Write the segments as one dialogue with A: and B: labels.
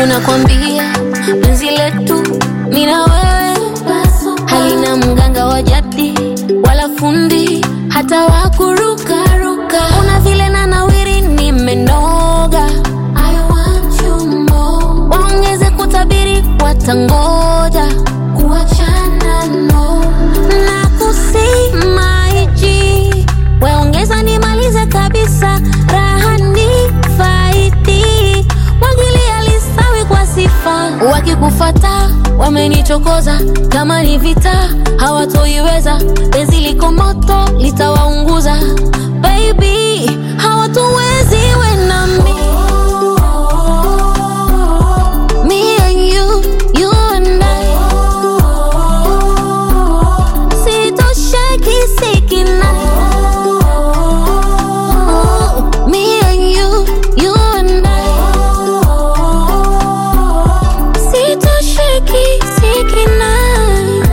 A: wangu nakwambia, penzi letu mimi na wewe halina mganga wa jadi wala fundi hata wa kurukaruka. Una vile na nawiri nimenoga, I want you more. Waongeze kutabiri watangoja kuachana no na kusimaiji weongeza nimalize kabisa raha ni faidi mwagilia lisawi kwa sifa wakikufata wamenichokoza kama ni vita hawatoiweza penzi liko moto litawaunguza baby hawatuwezi we na mi Me and you, you and I Sitosheki sikinai Me and you, you and I Sitosheki sikinai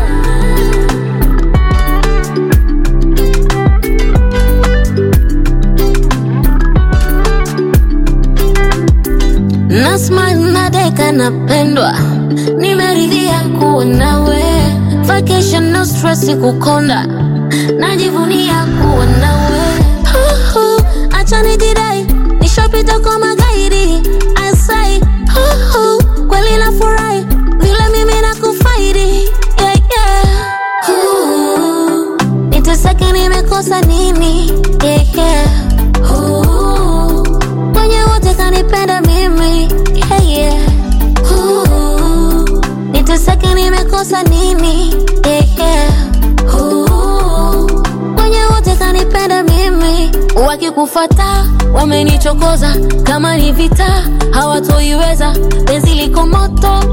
A: na smile na deka napendwa, nimeridhia kuwa nawe. Vacation no stress kukonda, najivunia kuwa nawe. Huhu, Acha nijidai, nishapita kwa magaidi. I say, huhu, kweli nafurahi vile mimi nakufaidi. Yeah, yeah. Huhu, Niteseke nimekosa nini? Yeah, yeah. Huhu, Mwenye wote kanipenda mimi yeah, yeah. Ooh, Niteseke nimekosa nini yeah, yeah. Ooh, Mwenye wote kanipenda mimi wakikufata wamenichokoza kama ni vita hawatoiweza penzi liko moto